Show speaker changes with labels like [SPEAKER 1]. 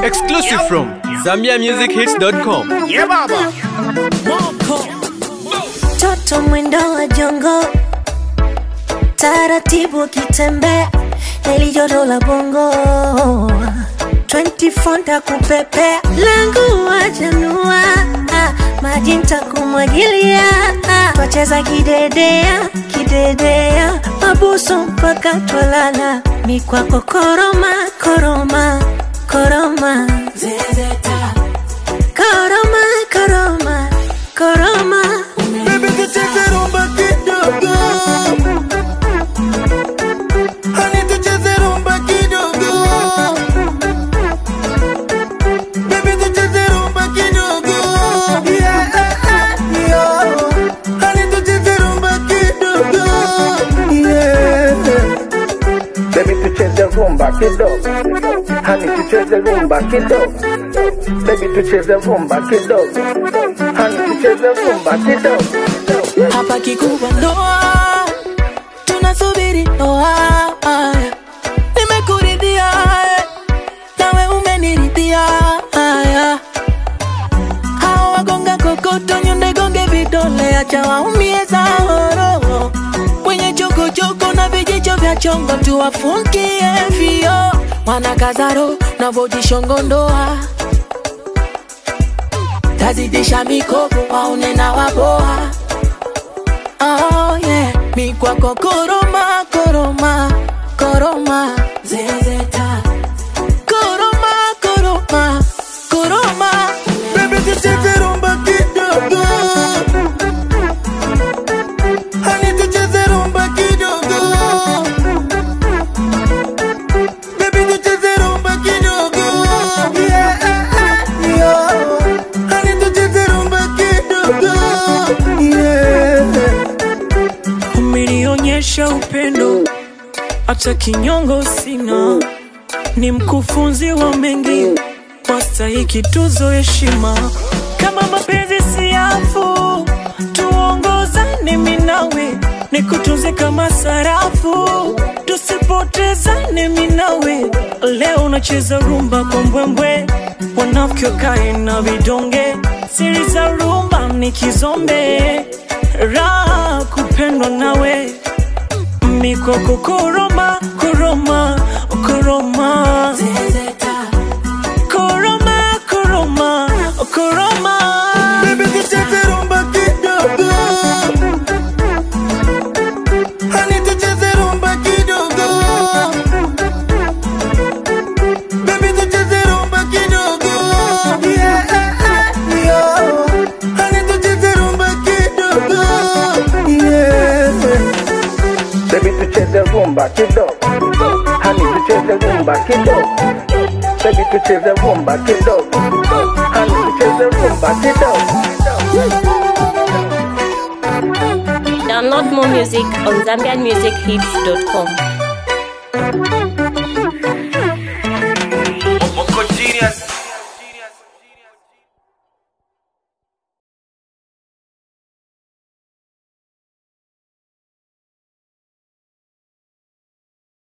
[SPEAKER 1] Exclusive from ZambiaMusicHits.com.
[SPEAKER 2] Yeah, baba.
[SPEAKER 3] Toto mwendo wa jongo, taratibu akitembea, heli joto la bongo 24 ntakupepea, langu wajanua, maji ntakumwagilia, twacheza kidedea kidedea, mabuso mpaka twalala, mikwako koroma koroma koroma zezeta koroma koroma koroma
[SPEAKER 2] Baby, tucheze rumba kidogo. Honey, tucheze rumba kidogo. Baby, tucheze rumba kidogo. Yeah, yeah. Honey, tucheze rumba kidogo. Yeah.
[SPEAKER 4] Baby tucheze rumba kidogo, hani tucheze rumba kidogo. Baby tucheze rumba kidogo, hani tucheze rumba kidogo.
[SPEAKER 5] hapa kikubwa ndoa, tunasubiri ndoa. Nimekuridhia eh, nawe umeniridhia. haya. Hao wagonga kokoto, nyonde gonge vidole, acha waumie zahoro. Wenye chokochoko na vijicho vya chongo, tuwafungie vio. Wanakazaro na vojishongo ndoa tazidisha mikopo waone na waboa Oh yeah, mi kwako koroma koroma koroma zezeta koroma koroma koroma
[SPEAKER 2] Baby, tucheze rumba kidogo. Honey, tucheze rumba kidogo. Baby, tucheze rumba kidogo. Yeah, yeah. Honey, tucheze rumba kidogo. Yeah.
[SPEAKER 6] umenionyesha upendo hata kinyongo sina ni mkufunzi wa mengi wastahiki tuzo heshima kama mapenzi siafu tuongozane minawe nikutunze kama sarafu tusipotezane minawe leo unacheza rumba kwa mbwembwe wanafiki wakae na vidonge siri za rumba ni kizombe raha kupendwa nawe mikoko koroma koroma koroma
[SPEAKER 5] zezeta
[SPEAKER 6] koroma koroma koroma
[SPEAKER 2] Baby, tucheze rumba kidogo. Honey, tucheze rumba kidogo. Baby, tucheze rumba kidogo. Yeah, yeah. Honey, tucheze rumba kidogo. Yeah.
[SPEAKER 4] Baby tucheze rumba kidogo, hani tucheze rumba kidogo. Baby tucheze rumba kidogo, hani tucheze rumba kidogo.
[SPEAKER 7] Download more music on ZambianMusicHits.com.